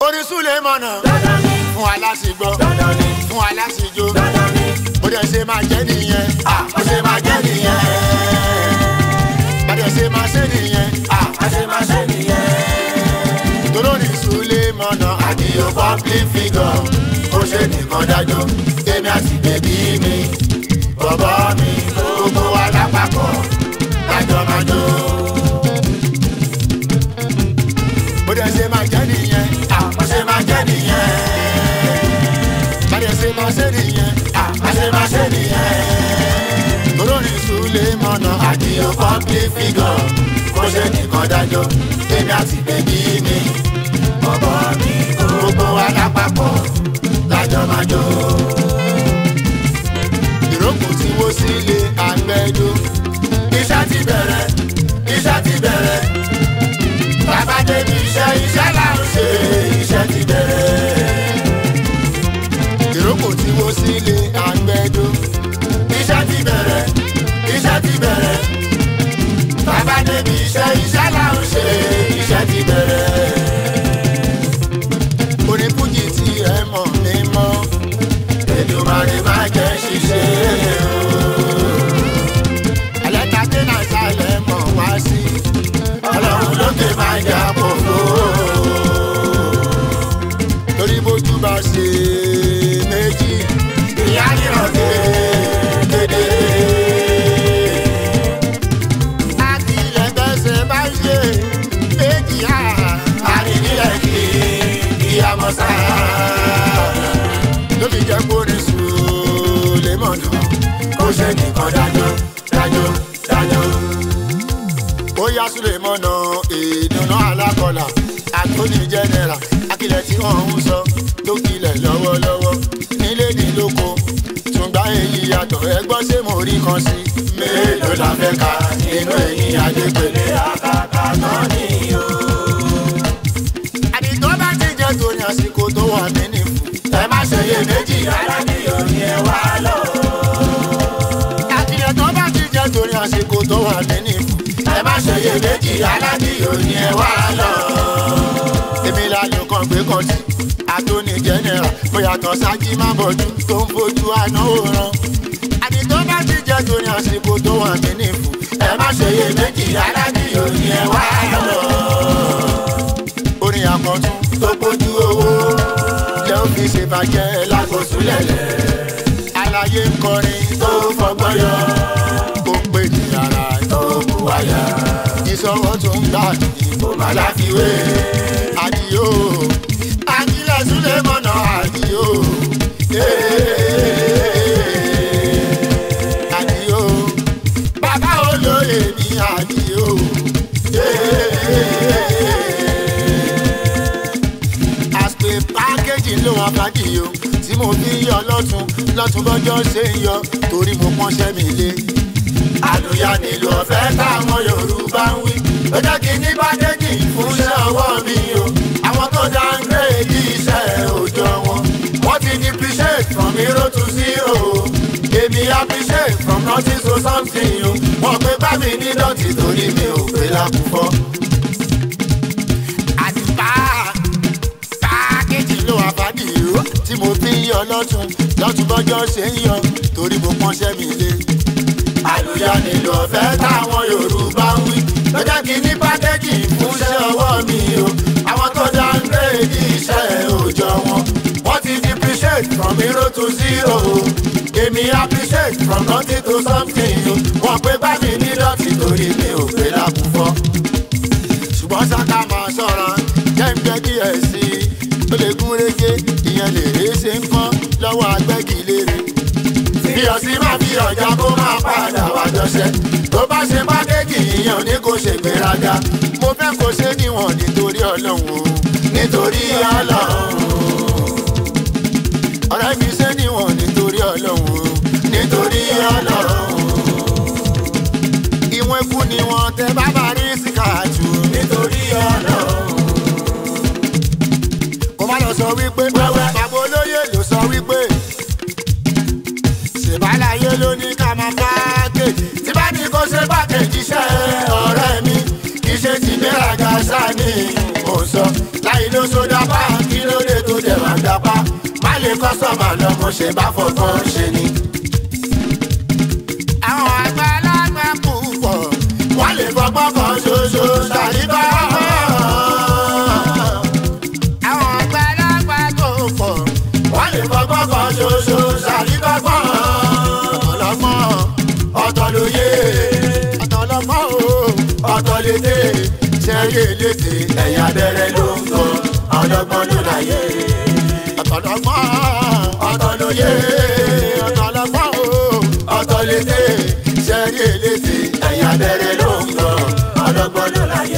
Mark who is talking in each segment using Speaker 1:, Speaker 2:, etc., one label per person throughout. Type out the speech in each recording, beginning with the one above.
Speaker 1: orin súlẹ̀ mọ̀nà
Speaker 2: dandan ni
Speaker 1: fún aláṣìgbọ́
Speaker 2: dandan ni
Speaker 1: fún aláṣìjó
Speaker 2: dandan ni
Speaker 1: bó dẹ̀ ṣe máa jẹ́ nìyẹn
Speaker 2: à ó ṣe máa jẹ́ nìyẹn
Speaker 1: bá dẹ̀ ṣe máa ṣe nìyẹn
Speaker 2: à á ṣe máa ṣe nìyẹn.
Speaker 1: torórin súlẹ̀ mọ̀nà
Speaker 2: àdìyó public figure ó ṣe nìkan dájọ́ èmi àti bèbí mi bọ̀bọ̀ mi gbogbo wa lápapọ̀ lájọ máa jó.
Speaker 1: bó dẹ̀ ṣe máa jẹ́ nìyẹn
Speaker 2: à ó ṣe máa jẹ́ nìyẹn.
Speaker 1: bá dẹ̀ ṣe máa ṣe nìyẹn
Speaker 2: à á ṣe máa ṣe nìyẹn.
Speaker 1: torórin súlẹ̀ mọ̀nà
Speaker 2: àdìyó public figure ó ṣe nìkan dájọ́ èmi àti bèbí mi bọ̀bọ̀ mi gbogbo wa lápapọ̀ lájọ máa jó.
Speaker 1: ìrókò tí wó sílé àgbẹ̀dó
Speaker 2: iṣẹ́ ti bẹ̀rẹ̀ iṣẹ́ ti bẹ̀rẹ̀ bàbá débi iṣẹ́ iṣẹ́ là ń ṣe iṣẹ́ ti bẹ̀rẹ̀
Speaker 1: ìrókò tí wó sílé àgbẹ̀dó
Speaker 2: iṣẹ́ ti bẹ̀rẹ̀ iṣẹ́ ti bẹ̀rẹ̀ bàbá débi iṣẹ́ iṣẹ́ là ń ṣe iṣẹ́ ti bẹ̀rẹ̀
Speaker 1: orin fújì tí ẹ mọ̀ ní mọ́
Speaker 2: Èdùmàrè má jẹ́ ṣiṣẹ́ o.
Speaker 1: àlẹ́ta dé náà sálẹ̀ mọ̀ wá sí
Speaker 2: ọlọ́run lókè má jà pòfo
Speaker 1: torí bójú bá ṣe méjì
Speaker 2: ìyá nìran kékeré.
Speaker 1: àtìlẹ̀ bẹ́sẹ̀ bá ṣe méjì á
Speaker 2: àrídìlẹ̀ kì í ìyàmọ̀ sáà.
Speaker 1: lóbi jẹ́ kórin sùn lè mọ̀ náà.
Speaker 2: kó ṣe nìkan dájọ́ dájọ́ dájọ́.
Speaker 1: ó yá súlẹ̀ mọ́nà ìdùnnà alákọ̀ọ́là àtúní jẹ́nẹ́ra akílẹ̀ tí wọ́n ń sọ tó kilẹ̀ lọ́wọ́lọ́wọ́ nílé ní lóko tùǹgbà èyí yàtọ̀ ẹgbọ́n ṣé mo rí kan sí.
Speaker 2: mélòó la fẹ́ ka nínú èyí adépele àkàkà náà ni o.
Speaker 1: àdìgbò bá ti jẹ́ torí àsìkò tó wà nínú ìfù.
Speaker 2: ẹ má ṣe iye méjì rárá ní òní ẹ wá lọ.
Speaker 1: àtìlẹ̀ tó bá ti jẹ́ torí àsìkò tó wà nínú ìfù.
Speaker 2: ẹ má ṣe iye méjì rárá ní òní ẹ wá lọ.
Speaker 1: èmi lálẹ́ kan gbé kan sí àtúní jẹ́nẹ́ra bóyá tán sájí má bọ̀jú tó ń fojú àná òran. àdìgbò bá ti jẹ́ torí àsìkò tó wà nínú ìfù.
Speaker 2: ẹ má ṣe iye méjì rárá ní òní ẹ wá lọ.
Speaker 1: orin àkọ́tún
Speaker 2: tó pójú owó
Speaker 1: lẹ́ ó fi ṣèbàjẹ́
Speaker 2: lákòóso lẹ̀lẹ̀
Speaker 1: láláyé ń kọrin
Speaker 2: tó fọgbọ́n yọ
Speaker 1: ó ń pè ní ara
Speaker 2: tó kú wáyà
Speaker 1: ìṣọwọ́ tó ń gbà ní
Speaker 2: kò má láfiwé.
Speaker 1: àdìo àdìlẹ̀ súlẹ̀ mọ̀nà àdìo àdìo bàbá olóyè ní àdìo àpè pákéjì ló wà fàdìo tí mo fi ń yọ lọ́tún lọ́tún bọ́jọ́ ṣe ń yọ torí mo pọ́nṣẹ́ mi lé
Speaker 2: àlùyà nílò ọ̀fẹ́ táwọn yorùbá ń wí. ó jẹ́ kí ní bàdéjì fún iṣẹ́ ọwọ́ mi o. àwọn tó dá ń gbé ìdí iṣẹ́ òòjọ́ wọn. wọ́n ti depreciate from zero to zero. èmi appreciate from nothing to something o. wọ́n pé bá mi ní dọ̀tí torí mi ò pé lákùúfọ́.
Speaker 1: àtìpá pákéjì ló wà fàdìo tí mo fi ń yọ lọ́tún lọ́tún bọ́jọ́ ṣe ń yọ torí mo pọ́nṣẹ́ mi lé.
Speaker 2: àlùyà nílò ọ̀fẹ́ táwọn yorùbá ń wí. ló jẹ́ kí ní bàdéjì fún iṣẹ́ ọwọ́ mi o. àwọn tó dá ń gbé ìdí iṣẹ́ òòjọ́ wọn. wọ́n ti depreciate from zero to zero. èmi appreciate from nothing to something o. wọ́n pé bá mi ní dọ̀tí torí mi ò pé lákùúfọ́.
Speaker 1: ṣùgbọ́n sáká máa ṣọ́ra jẹ́ ń gbẹ́ díẹ̀ sí i ó lè gún régé ìyẹn lè ré ṣe ń kán lọ́wọ́ agbẹ́gilére.
Speaker 2: fi ọ̀sí má fi ọ̀já kó máa padà wá jọṣẹ́. tó bá ṣe pákéjì ìyẹn ò ní kó ṣe gbéraga.
Speaker 1: mo fẹ́ kó ṣe níwọ̀n nítorí ọlọ́run o
Speaker 2: nítorí ọlọ́run
Speaker 1: ọ̀rẹ́ mi ṣe níwọ̀n nítorí ọlọ́run o
Speaker 2: nítorí ọlọ́run
Speaker 1: ìwọ̀n ikú ni wọ́n tẹ bábà rí síkàtù
Speaker 2: nítorí ọlọ́run.
Speaker 1: kó má lọ sọ wípé
Speaker 2: Wẹ́wẹ́.
Speaker 1: bàbá olóyè ló sọ wípé ṣèbáláyé ló ní ká máa pákéjì
Speaker 2: tí bá ní kó ṣe pákéjì iṣẹ́ ọ̀rẹ́ mi kì í ṣe ti gbéraga sáni mò ń sọ láì ló sódà páàkì kọ́sọ̀mà lọ mo ṣe bá fọgbọ́n ṣe ni.
Speaker 1: àwọn àgbàlagbà púpọ̀
Speaker 2: wọ́n lè fọgbọ́n kan ṣoṣo ṣàyíká.
Speaker 1: àwọn àgbàlagbà tó pọ̀
Speaker 2: wọ́n lè fọgbọ́n kan ṣoṣo ṣàyíká kan.
Speaker 1: ọlọ́gbọ́n
Speaker 2: ọ̀tọ̀ lóye
Speaker 1: ọ̀tọ̀lọ́gbọ́n o
Speaker 2: ọ̀tọ̀ lédè ṣẹ́rí eléte ẹ̀yà abẹ́rẹ́ ló ń kọ́ ọlọ́gbọ́n ló láyé.
Speaker 1: ọ̀tọ̀lọ́gbọ́n
Speaker 2: ọ̀tọ̀ lóye
Speaker 1: ọ̀tọ̀lọ́gbọ́n o
Speaker 2: ọ̀tọ̀ lédè ṣẹ́rí eléte ẹ̀yà abẹ́rẹ́ ló ń kọ́ ọlọ́gbọ́n ló láyé.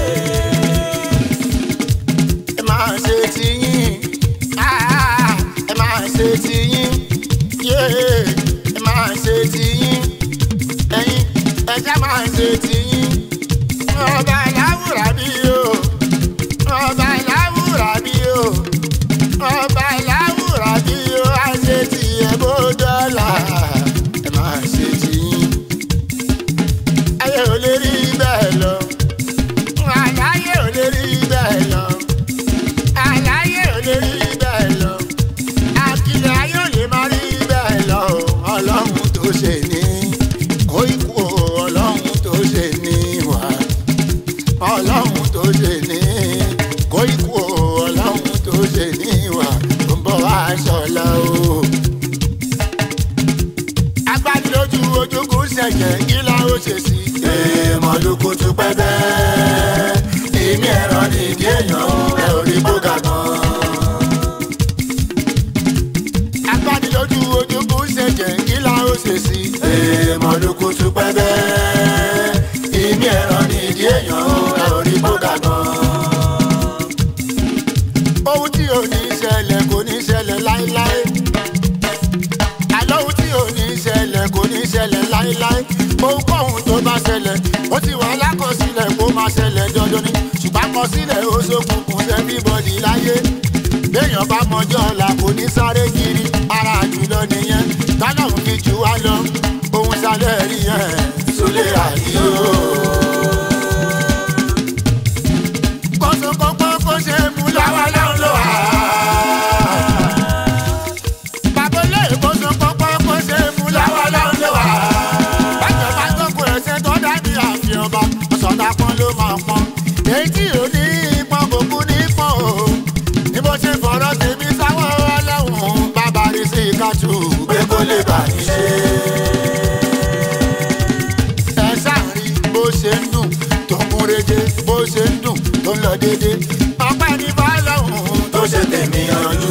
Speaker 1: ẹ máa ṣe tiyín Ah, ẹ máa ṣe tiyín yé ẹ máa ṣe tiyín ẹ̀yin ẹja máa ṣe tiyín ọba láwùrà bí o ọba láwùrà bí o ọba láwùrà bí o á ṣe tiẹ̀ bó dọ́là ẹ máa ṣe tiyín ayé ò lè rí bẹ́ẹ̀ lọ àlàyé ò lè rí bẹ́ẹ̀ lọ àlàyé ò lè rí bẹ́ẹ̀ lọ àkìlẹ̀ ayé ò lè má rí bẹ́ẹ̀ lọ ọlọ́run tó ṣe ní kó ikú o, ọlọ́run tó ṣe ní wà ọlọ́run tó ṣe ní kó ikú o, ọlọ́run tó ṣe ní wà tó ń bọ̀ wá ṣọlá o. agbádilójú ojúkú ṣẹ̀jẹ̀ kí la ó ṣe sí i.
Speaker 2: èèmọ̀ ló kó tún pẹ́ bẹ́ẹ̀ ìmí ẹ̀rọ nìdí èèyàn ẹ̀ ò rí bóga gan.
Speaker 1: agbádilójú ojúkú ṣẹ̀jẹ̀ kí la ó ṣe sí i.
Speaker 2: èèmọ̀ ló kó tún pẹ́ bẹ́ẹ̀ ìmí ẹ̀rọ nìdí èèyàn ẹ̀ ò rí bóga gan.
Speaker 1: ohun tí ò ní ṣẹlẹ̀ kò ní ṣẹlẹ̀ láéláé. àlọ́ ohun tí ò ní ṣẹlẹ̀ kò ní ṣẹlẹ̀ láéláé. ohunkóhun tó bá ṣẹlẹ̀ ó ti wà lákọsílẹ̀ kó máa ṣẹlẹ̀ dandan ni. ṣùgbọ́n àkọsílẹ̀ ó ṣokùnkùn everybody láyé. béèyàn bá mọjọ́ ọ̀la kò ní sáré kiri ara jùlọ nìyẹn. tọ́lọ́hún fi jù wá lọ ohun sálẹ̀ rí yẹn.
Speaker 2: Sólè àdìo.
Speaker 1: kọ́sọ̀kọ́kọ́ kó ṣe é mú
Speaker 2: Láwa
Speaker 1: lọ́wọ́
Speaker 2: náà ló wà.
Speaker 1: bàbá olè kọ́sọ̀kọ́kọ́ kó ṣe é mú
Speaker 2: Láwa
Speaker 1: lọ́wọ́
Speaker 2: náà ló wà.
Speaker 1: bájọ bá gbogbo ẹsẹ̀ tó dàbí àfi ọba ọ̀sọ̀dà kan ló máa pọ́n èyí tí ò ní pọ́n kò kú ní pọ́n o ní bó ṣe fọ̀rọ̀ tèmi sáwọ́ ọlọ́run bàbá rí sí ìkájú
Speaker 2: Pé kó lè bà ní ṣe.
Speaker 1: ẹ sáàrí bó ṣe ń dùn tó ń múreje bó ṣe ń dùn tó ń lọ déédé ọpẹ́ ní fọlọ́run
Speaker 2: Tó ṣe tèmi yanjú.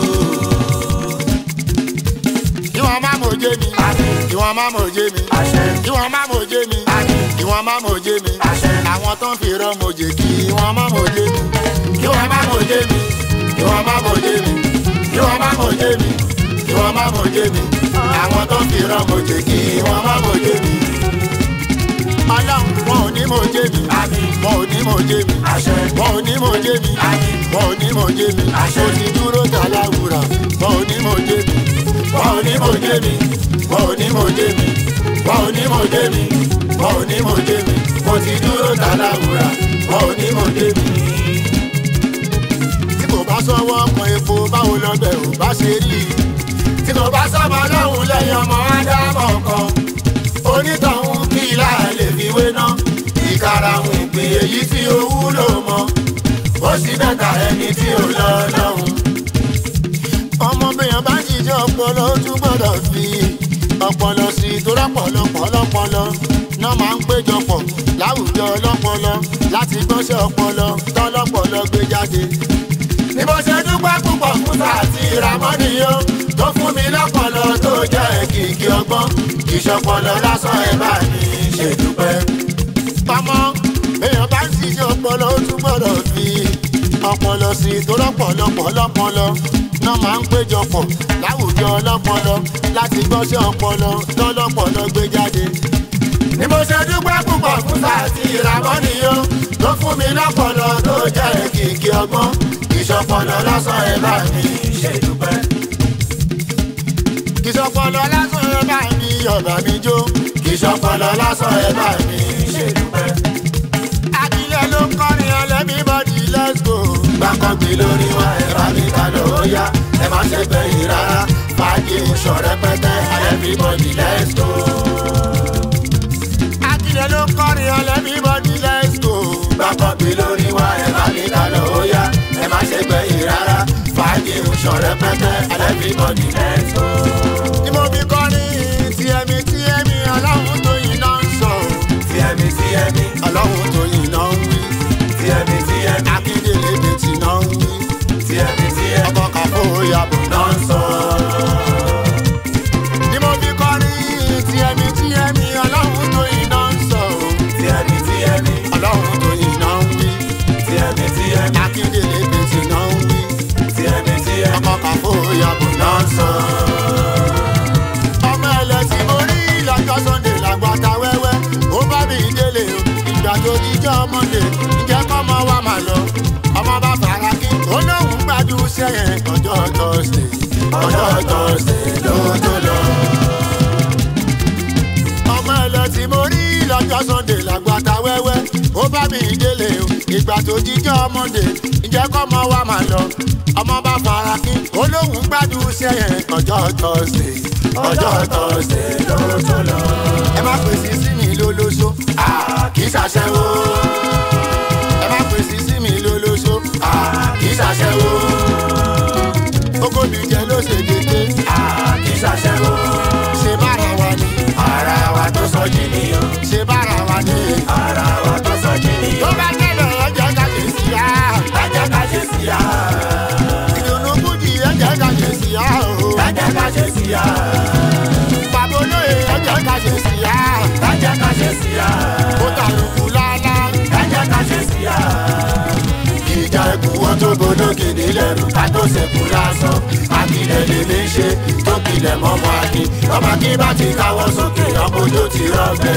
Speaker 1: ìwọ̀n má mòjé mi
Speaker 2: Àmín.
Speaker 1: ìwọ̀n má mòjé mi
Speaker 2: Àṣẹ.
Speaker 1: ìwọ̀n má mòjé mi
Speaker 2: Àmín.
Speaker 1: ìwọ̀n má mòjé mi
Speaker 2: Àṣẹ.
Speaker 1: àwọn tó ń fi rọ́ mòjé kí ìwọ̀n má mòjé mi.
Speaker 2: Kí wọ́n má mòjé mi. Kí wọ́n má mòjé mi. Kí wọ́n má mòjé mi. Kí wọ́n má mòjé mi. Àwọn tó ń fi rán mòjé kí wọ́n má mòjé mi.
Speaker 1: ọlọ́run wọn ò ní mòjé mi
Speaker 2: Àmín.
Speaker 1: wọn ò ní mòjé mi
Speaker 2: Àṣẹ.
Speaker 1: wọn ò ní mòjé mi
Speaker 2: Àmín.
Speaker 1: wọn ò ní mòjé mi
Speaker 2: Àṣẹ.
Speaker 1: mo ti dúró tàláwùrà wọn ò ní mòjé mi
Speaker 2: Wọ́n ò ní mòjé mi. Wọ́n ò ní mòjé mi. Wọ́n ò ní mòjé mi. Wọ́n ò ní mòjé mi. Mo ti dúró tàláwùrà. Wọ́n ò ní mòjé mi.
Speaker 1: tí kò bá sọ́wọ́ ọkàn epo báwo lọ́bẹ̀ ò bá ṣe rí i
Speaker 2: tí kò bá sọmọ lọ́hùn lẹ́yìn ọmọ ádámọ̀ kan onítọ̀hún kí ilá lè fi wé ná ìkarahun ìpín èyí tí ó wúlò mọ́ ó sì bẹ́ta ẹni tí ó lọ lọ́hùn.
Speaker 1: ọmọ bèèyàn bá jíjẹ ọpọlọ ó tún gbọ́dọ̀ fi ọpọlọ sí i tó rọpọlọpọ lọpọlọ náà máa ń péjọpọ̀ láwùjọ ọlọ́pọlọ láti gbọ́nṣẹ́ ọpọlọ tọ́lọ́pọlọ gbé jáde.
Speaker 2: ní bó ṣe dúpẹ́ púpọ̀ fún àti ìràmọ́nìyó tó fún mi lọ́pọlọ tó jẹ́ kìkì ọgbọ́n ìṣọpọlọ lásán ẹ̀ bá mi ṣèdúpẹ́.
Speaker 1: ọmọ bèèyàn bá jíjẹ ọpọlọ ó tún gbọ́dọ̀ fi ọpọlọ sí i tó rọpọlọpọ lọpọlọ náà máa ń péjọpọ̀ láwùjọ ọlọ́pọlọ láti gbọ́nṣẹ́ ọpọlọ tọ́lọ́pọlọ gbé jáde.
Speaker 2: ní mo ṣe dúpẹ́ púpọ̀ fún àti ìràmọ́nìyó tó fún mi lọ́pọlọ tó jẹ́ kìkì ọgbọ́n ìṣọpọlọ lásán ẹ̀ bá mi ṣèdúpẹ́.
Speaker 1: ìṣọpọlọ lásán ẹ bá mi ọba mi jó.
Speaker 2: ìṣọpọlọ lásán ẹ̀ bá mi ṣèdúpẹ́.
Speaker 1: Adilẹ ló ń kọrin everybody let's go.
Speaker 2: gbàkọ́gbé lórí wa ẹ̀ bá mi ta lọ ó yá ẹ má ṣe gbẹ̀yìn rárá sọ rẹpẹtẹ everybody let's go.
Speaker 1: akílẹ̀ ló kọrin everybody let's go.
Speaker 2: gbàgbọ́ bí lórí wa ẹ̀ bá mi kà lọ ó yá ẹ má ṣe gbẹ̀yìn rárá fàájì ń sọ rẹpẹtẹ everybody let's go.
Speaker 1: ni mo fi kọrin tiẹ̀mí tiẹ̀mí ọlọ́run tó yìn náà ń sọ.
Speaker 2: tí ẹ̀mí tí ẹ̀mí
Speaker 1: ọlọ́run tó yìn náà ń wí.
Speaker 2: tí ẹ̀mí tí ẹ̀mí
Speaker 1: akíndélé bètì náà ń wí.
Speaker 2: tí ẹ̀mí tí ẹ̀mí
Speaker 1: ọkọ̀ kàfó yàbọ̀ náà ń sọ. ni mo fi kọrin tiẹ̀mí tiẹ̀mí ọlọ́run tó yìn náà ń sọ.
Speaker 2: tí ẹ̀mí tí ẹ̀mí
Speaker 1: ọlọ́run tó yìn náà ń wí.
Speaker 2: tí ẹ̀mí tí ẹ̀mí
Speaker 1: akíndélé bètì náà ń wí.
Speaker 2: tí ẹ̀mí tí ẹ̀mí
Speaker 1: ọkọ̀ kàfó yàbọ̀ náà ń sọ. ọmọ ẹlẹ́sìn mo rí lọ́jọ́ sunday làgbàtà wẹ́wẹ́ ó bá mi délé o ìgbà tó jíjọ́ monday ǹjẹ́ kọ́mọ wa máa lọ ọmọ bá fara kí ó lóun gbádùn sẹ́yìn ọjọ́ thursday ọjọ́ thursday ló tó lọ. ọmọ ẹlẹ́sìn mo rí lọ́jọ́ sunday làgbàtà wẹ́wẹ́ ó bá mi délé o ìgbà tó jíjọ́ monday ǹjẹ́ kọ́mọ wa máa lọ ọmọ bá fara kí ó lóun gbádùn sẹ́yìn ọjọ́ thursday ọjọ́ thursday ló tó lọ. ẹ má pèsè sí mi lólóṣó
Speaker 2: kì í ṣàṣẹ́wó
Speaker 1: ẹ má pèsè sí mi lólóṣó
Speaker 2: kì í ṣàṣẹ́wó
Speaker 1: kókó mi jẹ ló ṣe dédé
Speaker 2: kì í ṣàṣẹ́wó
Speaker 1: ṣe bára wa ni
Speaker 2: ara wa tó sọ jí nìyàn
Speaker 1: ṣe bára wa ni.
Speaker 2: ara wa tó sọ jí
Speaker 1: tó
Speaker 2: nìyàn
Speaker 1: bá tẹ̀lé ẹjẹ́ ká ṣe sí ya
Speaker 2: ẹ jẹ́ ká ṣe sí ya
Speaker 1: ìdùnnú kùjì ẹjẹ́ ká ṣe sí ya o
Speaker 2: ẹ jẹ́ ká ṣe sí ya
Speaker 1: bàbá olóye ẹjẹ́ ká ṣe sí ya
Speaker 2: ẹ jẹ́ ká ṣe sí ya
Speaker 1: ó tàlùkù lálá
Speaker 2: ẹ jẹ́ ká ṣe sí ya. ìjà ẹkùn wọn tó gbóná kìdí lẹ́rù ká tó ṣẹ̀kú lásán akílẹ̀ lèmi ń ṣe tó kilẹ̀ mọ́mọ́ akin ọmọ kí bá ti káwọ́ sókè ọmọ ojú ti rọ́ọ̀bẹ.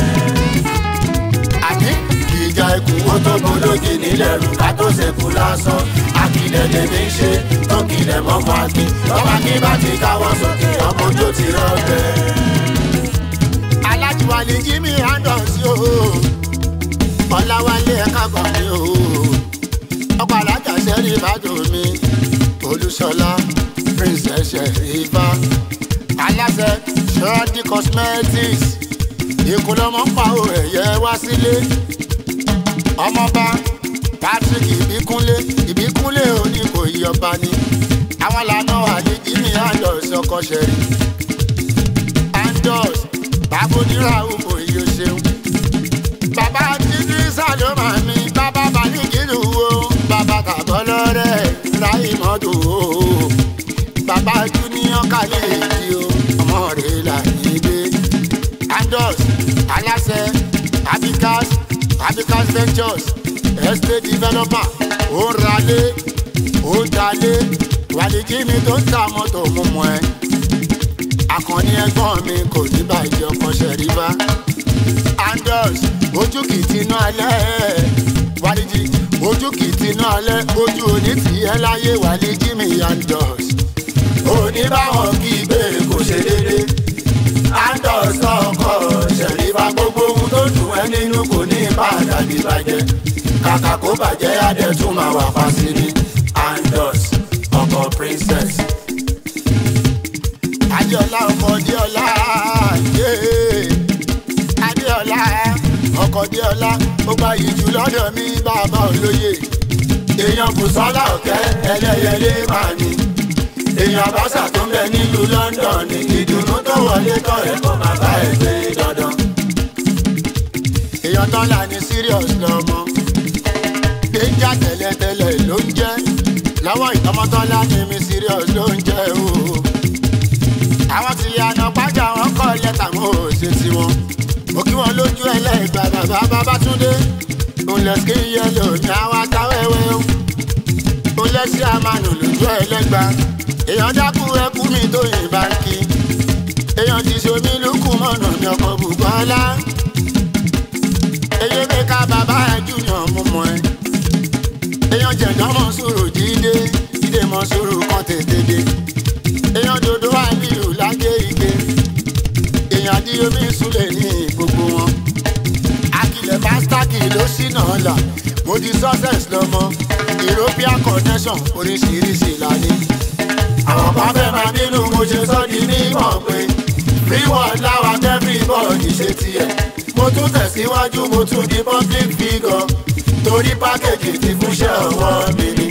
Speaker 1: àní
Speaker 2: ìjà ẹkùn wọn tó gbóná kìdí lẹ́rù ká tó ṣẹ̀kú lásán akílẹ̀ lèmi ń ṣe tó kilẹ̀ mọ́mọ́ akin ọmọ kí bá ti káwọ́ sókè ọmọ ojú ti rọ́ọ̀bẹ.
Speaker 1: alájùwalè jimmy handles o ọ̀làwálé ẹ̀ka kan ni o ọkọ̀ alájà sẹ́rí ìbàdàn mi olùṣọlá princess ṣẹ̀rífà aláṣẹ ṣọ́ọ́dí cosmetics ìkúlọ́mọ́ pàwọ́ ẹ̀yẹ wá sílé ọmọọba patrick ìbíkúnlé ìbíkúnlé òní kò yí ọba ni àwọn làánà àlè jimmy handles ọkọ̀ ṣẹ̀rí handles bàbá onírà òkò yìí ó ṣeun bàbá títí sàlómà mi bàbá balíkìlù wo bàbá tàbọ̀ lọ́rẹ́ ráì mọ́tò o bàbá júníọ̀ kálí èdè o ọmọ rẹ̀ là ní gbé andos aláṣẹ abicas abicas ventures estate developer ó ń ralé ó ń talé wàlíjì mi tó ń ta mọ́tò mú mọ́ ẹ akànni ẹgbọ́n mi kò ní bàjẹ́ ọkọ̀ ṣẹ̀ríbá andos ojú kì í tinú alẹ́ wàlíjì ojú kì í tinú alẹ́ ojú òní tì í ẹ́ láyé wàlíjì mi andos
Speaker 2: òní báwọn kí gbé kò ṣe déédé andos ọkọ ṣẹ̀rífà gbogbo ohun tó dùn ẹ́ nínú kò ní padà ní bàjẹ́ kàkà kó bàjẹ́ adẹ́tún máa wà pa sí ni andos ọkọ princess
Speaker 1: adéọlá ọkọ adéọlá yé adéọlá ọkọ adéọlá ó gba ìjù lọ́dọ̀ mi bàbá olóye
Speaker 2: èèyàn kò sọ́lá ọ̀kẹ́ ẹlẹ́yẹlé máa ní èèyàn àbáṣà tó ń bẹ nílùú london ní ìdùnnú tó wọlé tọ̀ ẹ̀ kó máa bá ẹ̀ gbé dandan.
Speaker 1: èèyàn tán là ní serious lọmọ déjà tẹ́lẹ̀tẹ́lẹ̀ ló ń jẹ́ lọ́wọ́ ìtọ́mọ́tọ́lá ní mi serious ló ń jẹ́ o àwọn ti yànnà pàjá wọn kọ́ lẹ́tà mọ́ ò ṣe tiwọn mo kí wọn lójú ẹlẹ́gbà bàbá bàbátúndé ńlẹ̀ skin yellow ní àwọn atáwẹ́wẹ́ o ńlẹ̀ sí àmàlù lójú ẹlẹ́gbà èèyàn dákú ẹkú mi tó yìn báńkì èèyàn ti ṣomi lókù mọ̀nà ní ọkọ̀ bùkọ́lá èyí mi ká bàbá ẹ júnior mú mọ́ ẹ èèyàn jẹ̀dọ́ mọ̀ sùúrù jíde jíde mọ̀ sùúrù kan tètè dé èèyàn dodo àbílù lágé ike èèyàn dí omi ìsúlẹ̀ ní gbogbo wọn akilẹ̀ pásítàkì ló ṣìnà ọ̀la mo di success lọ́mọ european connection oríṣiríṣi lání
Speaker 2: àwọn kan fẹ́ máa bínú mo ṣe sọ́ di mímọ̀ pé free world láwa everybody ṣe tiẹ̀ mo tún tẹ̀síwájú mo tún di public figure torí pákéjì ti fúnṣẹ́ ọwọ́ mi ni.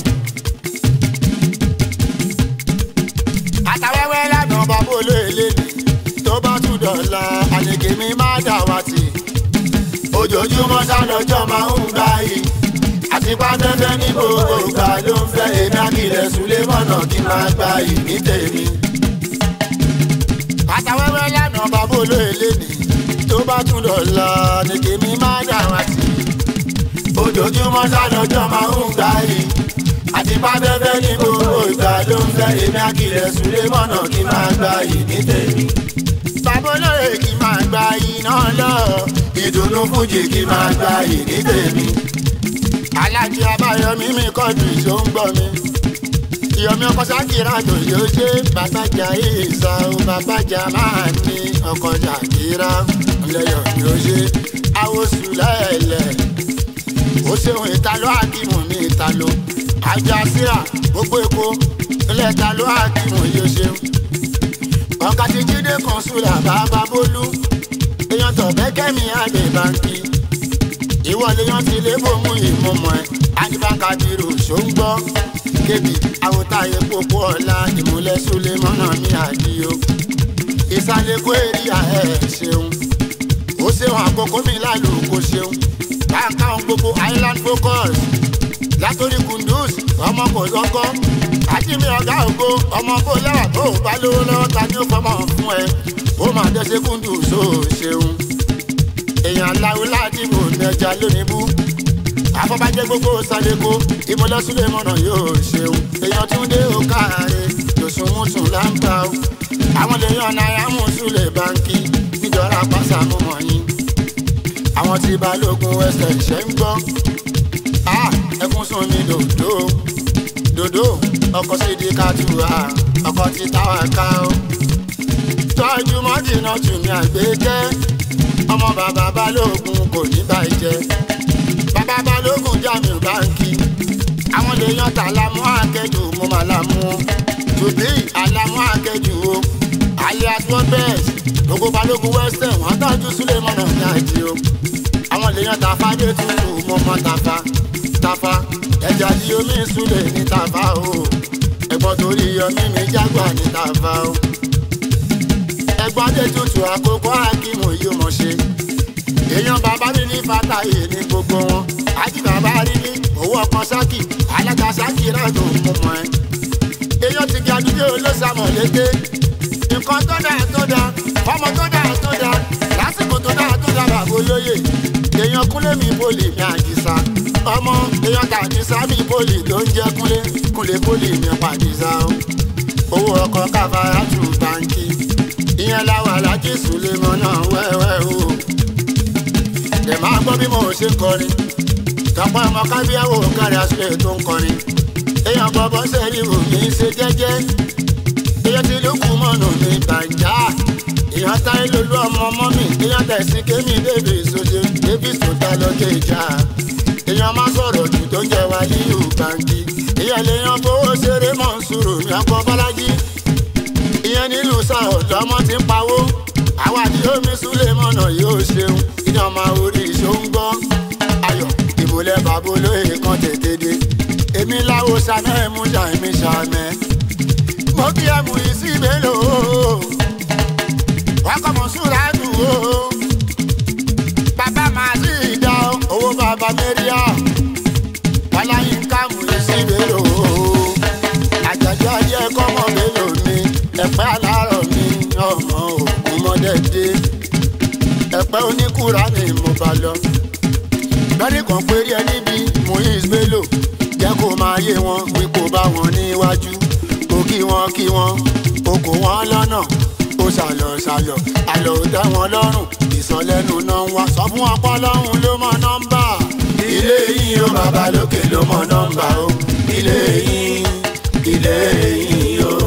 Speaker 1: àtàwẹ́wẹ́ lánàá bàbá olóyèlé ni tó bá tún dọ̀la àlèkè mi má dà wá tì.
Speaker 2: ojoojúmọ́ sálọ́jọ́ máa ń gbá yìí àti pátẹ́fẹ́ ní gbogbo ìgbà ló ń fẹ́ èmi àkìlẹ̀ súlé mọ̀nà kí n máa gbá yìí ní tèmi.
Speaker 1: àtàwẹ́wẹ́ lánàá bàbá olóyèlé ni tó bá tún dọ̀la àlèkè mi má dà wá tì.
Speaker 2: ojoojúmọ́ sálọ́jọ́ máa ń gbá yìí àti pátẹ́fẹ́ ní gbogbo ìgbà ló ń fẹ́ èmi àkìlẹ̀ súlé mọ̀nà kí n máa gbá yìí ní tèmi.
Speaker 1: bàbá olóyè kì í máa gba iná lọ.
Speaker 2: ìdùnnú fújì kí n máa gbá yìí ní tèmi.
Speaker 1: alájí abáyọmí mi kọjú ìṣó ń gbọ́ mi. ìyọ̀mí ọkọ̀ sákìrà tó yóò ṣe bàbájà ìsà ó bàbájà máa ní ọkọ̀ jàkìrà ńlẹ́yọ̀ yóò ṣe àwòsù lẹ́ẹ̀lẹ̀. ó ṣeun ìtàlọ́ àkìmù mi ìtàlọ́ àjàsíra gbogbo èkó ilẹ̀ ìtàlọ́ àkìmù yóò ṣeun. ọ̀gá ti jíde kan sùlà bàbá bólú èèyàn tọ̀ bẹ́kẹ́mi àgbè báńkì ìwọlé yan ti lé bòmú ìmọ̀mọ́ ẹ̀ adibaka biro ṣó ń gbọ́ kébì àwòtáyé pópó ọ̀la ìmúlẹ̀ súlẹ̀ mọ́nà mi àdìo ìsàlẹ̀ kó èrìà ẹ̀ ṣeun ó ṣeun àkókò mi lálù kó ṣeun báńkà ohun gbogbo island focus látòrí kunduz ọmọ kò lọ́kọ́ àjìmí ọ̀gá ògo ọmọ kò lẹ́wà tó bá lówó lọ́wọ́ ta ni ó fọmọ fún ẹ ó máa dẹ́sẹ̀ kunduz ó ṣeun èèyàn aláwo láti bò nẹja lónìí bú afọbajẹ gbogbo sálẹkọ ìmọlẹsùlẹ mọnà yóò ṣeun èèyàn tún dé òkàrẹ lòsùnmùsùn láǹbà ó àwọn lèèyàn náírà mùsùlẹ báńkì níjọra pàṣà mọmọ yín àwọn tí balógun ẹsẹ ìṣẹ ń gbọ ẹkún sùn mi dòdò dòdò ọkọ sídìí kàtúwà ọkọ tí táwa ká ó tọ́jú mọ́tìnà tùmí àgbékẹ́ ọmọ bàbá balógun kò ní bàjẹ́ bàbá balógun jàmí báńkì àwọn lèèyàn tà lámú àkẹ́jù mo mà lámú tòbí àlámú àkẹ́jù o alias world best gbogbo balógun western wọn tọ́jú súlẹ̀ mọ́nà ní àjì o àwọn lèèyàn tàfà dé tutù mo mọ tàfà tàfà ẹja di omi súlẹ̀ ní tàfà o ẹ̀gbọ́n torí yọmí mi jágbà ní tàfà o ẹ̀gbọ́n dé tutù àkókò akímù yìí mọ̀ ṣe. èèyàn bàbá mi ní fatahi ní gbogbo wọn. àti bàbá rí ní owó ọkàn sákì alága sákì náà tó mú mọ́ ẹ. èèyàn ti ga dúdú olóṣàmọ̀ lété. nǹkan tó dáa tó dáa ọmọ tó dáa tó dáa lásìkò tó dáa tó dáa bàbá olóyè. èèyàn kúnlé mi bòlì mi àdìsá. ọmọ èèyàn tàdísá mi bòlì tó ń jẹ́ kúnlé kúnlé bòlì mi pàdísá. owó ọkọ̀ káfárá tù báńkì ìyẹn láwọn alájí sùlẹmọ náà wẹ́wẹ́ o. ẹ máa gbọ́ bí mo ṣe kọrin tọpọ ọmọ kábíyàwó kárí asúlẹ̀ tó ń kọrin. èèyàn bọ́bọ́ sẹ́rí wò mí ṣe jẹ́jẹ́. èèyàn ti lókun mọ́nà mi bàjá. èèyàn táyé lolú ọmọ ọmọ mi. èèyàn tẹ̀sí kémi bébè sóde bébì sòtá lọ́jọ́ ìjà. èèyàn máa sọ̀rọ̀ jù tó ń jẹ wá ní ìbànjí. èèyàn lèèyàn fowó ṣeré mọ̀ ń sùrù mi ọkọ̀ bọ́lájí ìyẹn nílùú sáà lọmọ ti ń pawó àwa tí omi súlẹ̀ mọ̀nà yóò ṣeun iná máa orí ìṣó ń gbọ́ ayọ̀ ìmùlẹ̀ bàbá olóyè kan tètè dé èmi láwo ṣàmẹ́ ẹ̀mú jà èmi ṣàmẹ́ mo kí ẹ̀mú yìí sí mélòó wákọ̀ mọ̀ súra dùn ó bàbá màá sí ìdá owó bàbá mẹ́ríà wàláyínká mú yìí sí mélòó àjàjọ ayé kọ́mọ mélòó ni ẹ̀pẹ́ alárọ̀ mi ọmọ ògùn mọ́dẹ́dẹ́ ẹ̀pẹ́ oníkùrà ni mo bá lọ. lọ́dún kan péré ẹ níbi muiz bello jẹ́ kó máa yé wọn wípé bá wọn níwájú kó kí wọn kí wọn o kò wọn lọ́nà ó ṣàlọ̀ ṣàlọ̀ àlọ́ ò dá wọn lọ́rùn ìsọlẹ́nu náà ń wá sọ fún wọn pọ́ lọ́hùn ló mọ nọ́mbà.
Speaker 2: ilé yín o bàbá lókè ló mọ nọ́mbà o ilé yín ilé yín o.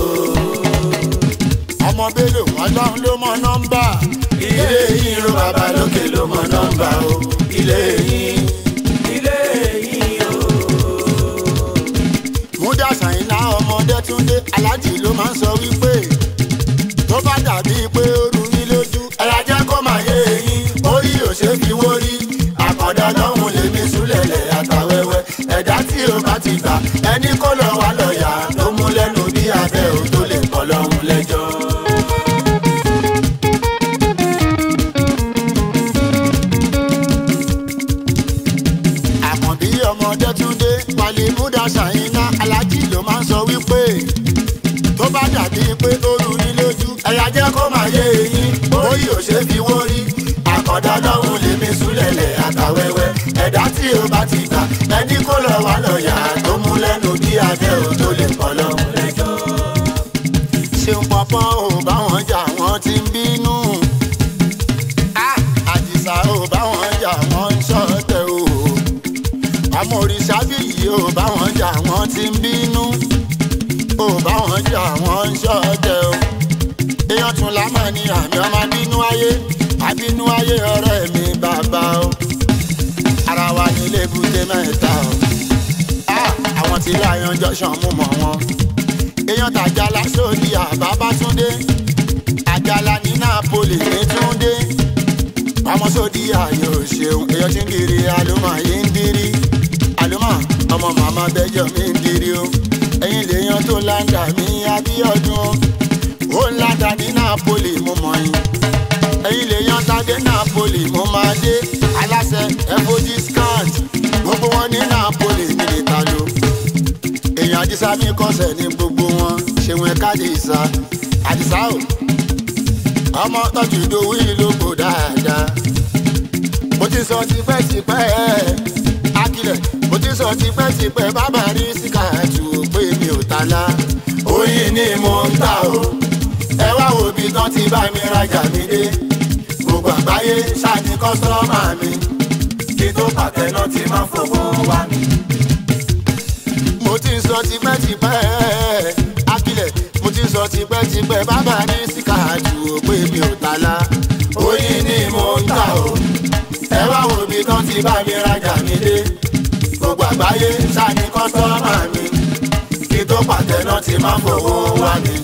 Speaker 1: ọmọ bello ọlọ́run ló mọ nọ́mbà.
Speaker 2: ilé yín o bàbá lókè ló mọ nọ́mbà o ilé yín ilé yín o.
Speaker 1: múdà sàyìnlá ọmọdé ọ̀dẹ́túndé aláàjì ló máa ń sọ wípé tó bá dàbí pé ó rú yín lójú
Speaker 2: ẹ̀yà jẹ́ kó máa yé eyín orí ò ṣe fi wórí àkàndá lọ́hùn lèmi súlẹ̀lẹ̀ àtàwẹ́wẹ́ ẹ̀dá tí o bá ti gbà ẹni kó lọ wá lọ́ọ̀yà tó mú lẹ́nu bí abẹ́ ò tó lè kọ́ lọ́hùn lẹ́jọ́.
Speaker 1: àkànbí ọmọ ọ̀dẹ́túndé palimuda ṣàyínná aláàjì ló máa ń sọ wípé tó bá dàbí pé ó rú yín lójú
Speaker 2: ẹ̀yà jẹ́ kó máa yé eyín orí ò ṣe fi wórí àkàndá lọ́hùn lèmi súlẹ̀lẹ̀ àtàwẹ́wẹ́ ẹ̀dá tí o bá ti gbà ẹni kó lọ wá lọ́ọ̀yà tó mú lẹ́nu bí abẹ́ ò tó lè kọ́ lọ́hùn lẹ́jọ́.
Speaker 1: ṣeun pọpọ ò bá wọn jà wọn ti ń bínú Ah, àdìsá ò bá wọn jà wọn ń ṣọ̀tẹ̀ o àmọ́ òrìṣà bíyì ò bá wọn jà wọn ti ń bínú ò bá wọn jà wọn ń ṣọ̀tẹ̀ o èèyàn tún lámọ̀ ni àmì ọmọ bínú ayé àbínú ayé ọ̀rẹ́ mi bàbá o ara wa nílé ebúté mẹ́ta o Ah, àwọn tí láyọ̀ jọ̀ṣàn mú mọ́ wọn èèyàn tàjàlá sórí àbábátúndé àjàlá ní napoli ní túndé ọmọ sódì ayò ṣeun èèyàn tí ń kiri àlùmọ yìí ń dirí àlùmọ ọmọ màmá bẹjọ mi ń dirí o ẹyin lèèyàn tó láǹdà mí abíọdún ó ń láǹdà ní napoli mo mọ yín ẹyin lèèyàn tàdé napoli mo máa dé aláṣẹ ẹfọjí scant gbogbo wọn ní napoli mi lè ta ló èèyàn àdìsá mi kọsẹ̀ ní gbogbo wọn ṣéun ẹ̀ka àdìsá àdìsá o ọmọ tọ́jú ìdòwú ìlógbò dáadáa mo ti sọ tipẹ́tipẹ́ akilẹ̀ mo ti sọ tipẹ́tipẹ́ bàbá rí síkàtù pé mi ò ta la
Speaker 2: oyin ni mo ń ta o ẹ wá wo ibi tán ti bá mi rajà mi dé gbogbo àgbáyé ṣáàní kọ́sọ́mà mi kí tó pàtẹ náà ti máa fowó wá mi.
Speaker 1: mo ti sọ tipẹ́tipẹ́ akilẹ̀ mo ti sọ tipẹ́tipẹ́ bàbá rí síkàtù pé mi ò ta la
Speaker 2: oyin ni mo ń ta o ẹ wá wo ibi tán ti bá mi rajà mi dé gbogbo àgbáyé ṣáàní kọ́sọ́mà mi kí tó pàtẹ náà ti máa fowó wá mi.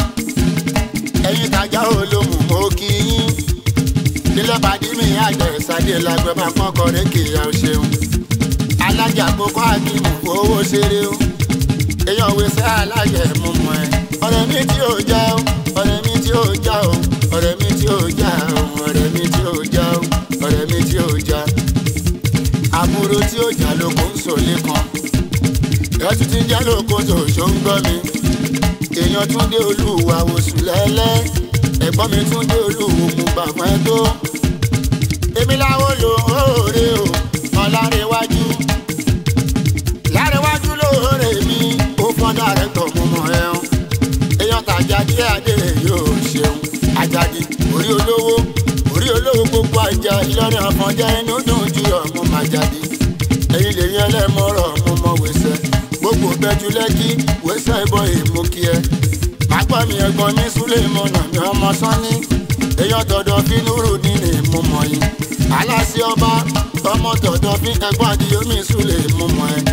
Speaker 1: ẹ̀yin tajà olómù mo kí yín nílẹ̀ bàdí mi àjẹ́ ìsàdé làgbẹ́ máa pọ́n kọrin kì í ọ̀ ṣeun alájà kókó àkìmù owó ṣeré o èèyàn wẹsẹ̀ alájẹ mú mọ́ ẹ ọ̀rẹ́ mi tí ò já o ọ̀rẹ́ mi tí ò já o ọ̀rẹ́ mi tí ò já o ọ̀rẹ́ mi tí ò já o ọ̀rẹ́ mi tí ò já àbúrò tí ò já lóko ń sòlé kan ẹtù ti ń jẹ́ lóko tòṣó ń gbọ́ mi èèyàn tún dé olúwa oṣù lẹ́lẹ́ ẹ̀gbọ́n mi tún dé olúwo mú bàbá ẹ tó èmi láwọn lò óòrè o ọ̀làrẹ̀wájú lárẹ̀wájú lóòrè mi ó fọ́n dàrẹ́tọ̀ mú mọ́ ẹ̀hún èèyàn tàjáde adé yóò ṣeun àjàdì orí olówó orí olówó gbogbo àjà ìlọrin àfọ̀njá inú dùn ju ọmọ màjàdì ẹ̀yin lè yan ẹlẹ́mọ̀ọ́rọ̀ mo mọ wẹ̀sẹ̀ gbogbo bẹ́jú lẹ́kí wẹ́sẹ̀ ìbọn èèmú kí ẹ pápá mi ẹ̀gbọ́n mi súlẹ̀ mọ̀nà mi ọmọ sánni èèyàn tọ̀dọ̀ fi núrù nínú mo mọ̀ yín aláṣẹ ọba ọmọ tọ̀dọ̀ fi ẹ̀gbọ́n àdìyó mi súlẹ̀ mo mọ̀ ẹ́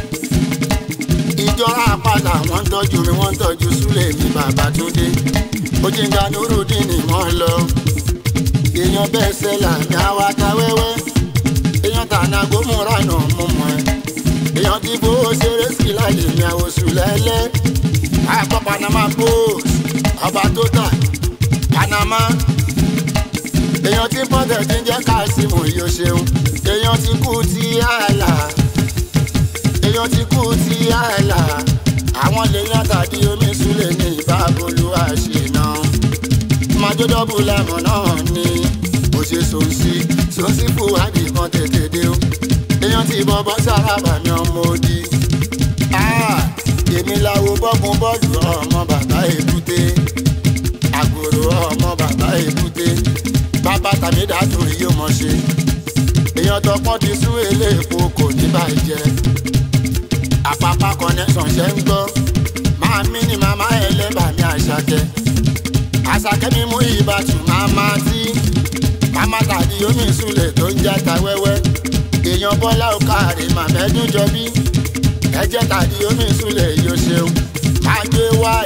Speaker 1: ìjọra àpàlà wọ́n ń tọ́jú mi wọ́n ń tọ́jú súlẹ̀ mi bàbá túndé ojìǹga núrù nínú wọn lọ èèyàn bẹ́ẹ̀ sẹ́là ní awata wẹ́wẹ́ èèyàn tànà gómìnà náà mo mọ̀ ẹ́ èèyàn ti fowó ṣeré sí láyé mi àwòsù lẹ́lẹ́ àpọ̀ panama post ọba tó tà panama èèyàn ti bọ́dẹ̀ ti ń jẹ́ káàsìmù yóò ṣeun èèyàn ti kú ti àlà èèyàn ti kú ti àlà àwọn lèèyàn tàbí omi súlẹ̀ ní ìbábolú àṣìná májódọ́bù lẹ́mọ̀ náà ni bó ṣe sòǹsì sòǹsì fúwádì kan tètè dé o èèyàn ti bọ́bọ́ sárábà ní ọmọ òdì èmi làwo bọ́gun bọ́ọ̀lù ọmọ bàbá èbúté àgòrò ọmọ bàbá èbúté bàbá tàbí dájú yóò mọ̀ ṣe èèyàn tọpọ́n ti sún eléèpo kò ní bàjẹ́ àpapà connection ṣe ń gbọ́ máa mí ni màmá ẹlẹ́bà mi àṣàkẹ́ àṣàkẹ́ mi mú ìbátú màmá tí màmá tàbí omi ìsúlẹ̀ tó ń játa wẹ́wẹ́ èèyàn bọ́lá òkàrè màmẹ́dún jọ bí ẹjẹ́ tàbí omi ìsúlẹ̀ yóò ṣeun máa gbé wáì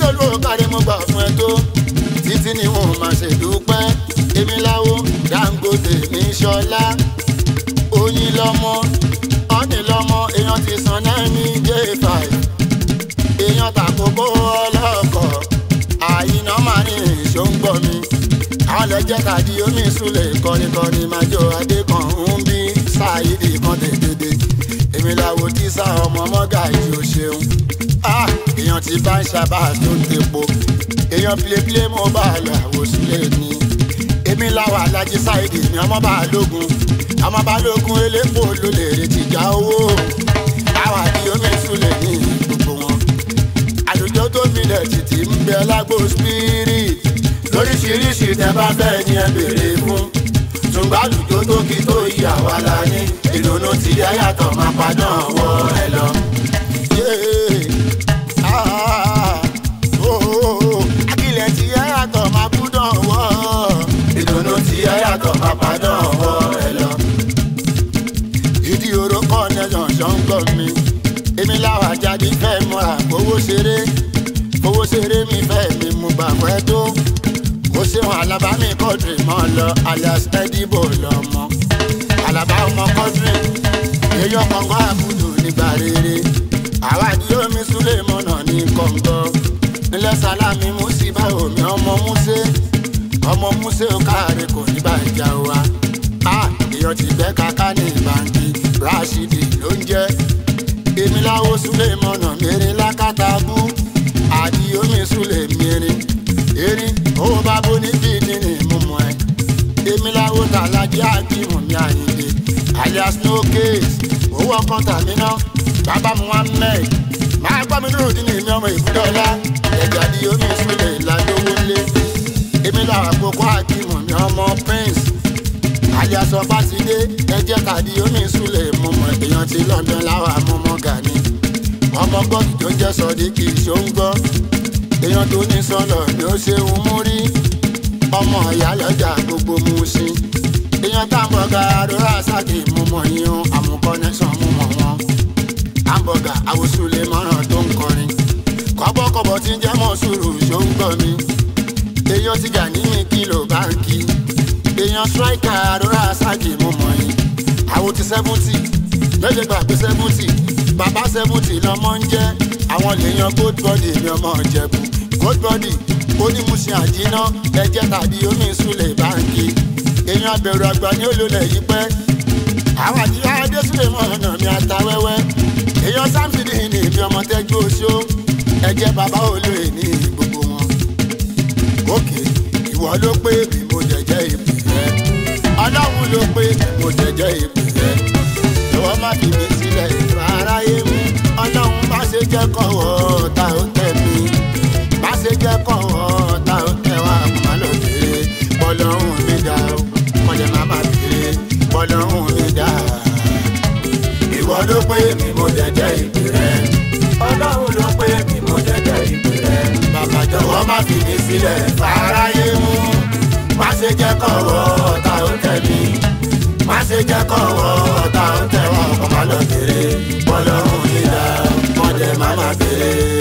Speaker 1: lólu ọ̀kadì mo gbà fún ẹ tó títí ni wọn máa ṣe dúpẹ́ èmi láwo Dangote mi ṣọlá oyin lọmọ ọ́nì lọmọ èèyàn ti san náà ní j5 èèyàn tàkókò ọlọ́kọ̀ àyínà máa ní ìṣó ń gbọ́ mi àwọn lẹ́jẹ́ tàbí omi ìsúlẹ̀ kọrinkọrin máa jó adé kan ń bí ṣáàyídì kan tètèdè èmi làwọn tí sá ọmọ mọ́gà yìí ò ṣeun ah èèyàn ti bá ń ṣàbà tó ń tepo èèyàn pilépilé mo bá a lọ àwòsílẹ̀ ni èmi làwọn alájí ṣáìdì ni ọmọ bá a lógun ọmọ bá lógun elépo ló lè retí ìjà owó àwọn àbí omi ìsúlẹ̀ ní gbogbo wọn àlùjọ tó milẹ̀ títí ń bẹ lágbo spirit lóríṣiríṣi tẹ bá fẹ́ ni ẹ béèrè fún tùǹgbà àlùjọ tó kí tó yà wá la ní ìdùnnú tí ẹ yàtọ̀ máa padà wọ ẹ lọ. akílẹ̀ tí ẹ yàtọ̀ máa gbúdọ̀ wọ̀ ìdùnnú tí ẹ yàtọ̀ máa padà wọ ẹ lọ. ìdí oró kọ́ nẹ́jọ̀ ṣọ́ńgọ̀ mi èmi láwa jáde fẹ́ múra fowó ṣeré fowó ṣeré mi fẹ́ mi mú gbàgbẹ́ tó mo ṣeun alaba mi kọ́dùrì mọ́ lọ alias edibo lọ́mọ alaba ọmọ kọ́dùrì èèyàn kọ̀ǹgọ́ àbùdù nígbà rere àwa ni omi súlẹ̀ mọ́nà ní kọ̀ǹgọ́ nílẹ̀ sálámì músíbà omi ọmọ músẹ́ ọmọ músẹ́ ó káàárẹ kò ní bàjá wa èèyàn ti gbẹ́ kaka ní báńkì rashidi ló ń jẹ́ èmi láwo súlẹ̀ mọ́nà mẹ́rin lákàtàbù àdí omi súlẹ̀ mẹ́rin erin owó bá bó ní bíi ní mú mọ́ ẹ èmi láwo tàlájí àdìmú mi àyìnlé alias no case owó ọkàn tàmí ná bàbá muhammed máa gbọ́ mi dúró dínní mi ọmọ ìfúdọ́lá ẹ̀jẹ̀ àdí omi súlẹ̀ ládówó lé èmi làwọn àkókò àdìmú mi ọmọ prince alias ọbátidé ẹ̀jẹ̀ tàdí omi súlẹ̀ mọ̀mọ́ èèyàn ti london láwọn àmọ́mọ́ gani ọmọ gọ́ọ̀dù tó jẹ́ sọ́ọ́dí kì í ṣó ń gbọ́ èèyàn tó ní sọ́lọ̀ ni ó ṣe ń mú rí ọmọ ìyá lọ́jà gbogbo mú sí èèyàn táǹbọ̀gà àdúrà sáàkì mú mọ̀ yín àmúkọ́ nẹ́sàn mú mọ̀ wọn táǹbọ̀gà àwòsùlẹ̀ mọ́ràn tó ń kọrin kọ́bọ̀kọ́bọ̀ tí ń jẹ́ mọ́ sùúrù ṣó ń gbọ́ mi èèyàn ti gà ní mi kìlò báńkì èèyàn striker àdúrà sáàkì mú mọ̀ yín àwo ti seventy méje gbàgbé seventy bàbá seventy lọmọ ń jẹ́ àwọn lèèyàn gold body ni ọmọ ìjẹ̀bù gold body onímùsìn àdínà ẹ̀jẹ̀ tàbí omi ìsúlẹ̀ báńkì èèyàn abẹ̀rù àgbà ní olólè yìí pẹ́ àwọn àdìyà adésúlẹ̀ mọ̀ ọ̀nà mi àtàwẹ́wẹ́ èèyàn samson ní ìbí ọmọ tẹ́jú oṣó ẹ̀jẹ̀ bàbá olóyè ní gbogbo wọn. òkè ìwọ ló pé bí mo jẹjẹ ìpè rẹ ọlọ́run ló pé bí mo jẹjẹ ìpè rẹ ìwọ má fi mi sílẹ̀ ìfà aráyé mú ọlọ́run má ṣe jẹ́ kọ̀wọ́ ta ó tẹ̀ mí má ṣe jẹ́ kọ̀wọ́ ta ó tẹ̀ wá má lọ bèrè bọ́lọ́run mi dá o kọ́lẹ̀ má má bèrè bọ́lọ́run mi dá. ìwọ ló pé mi mo jẹjẹ ìpè rẹ ọlọ́run ló pé mi mo jẹjẹ ìpè rẹ bàbá jọ̀wọ́ má fi mi sílẹ̀ fàráyé mú má ṣe jẹ́ kọ̀wọ́ ta ó tẹ̀ mí má ṣe jẹ́ kọ̀wọ́ ta ó tẹ̀ wá ọkọ̀ má lọ bèrè bọ́lọ́run mi dá kọ́lẹ̀ má má bèrè.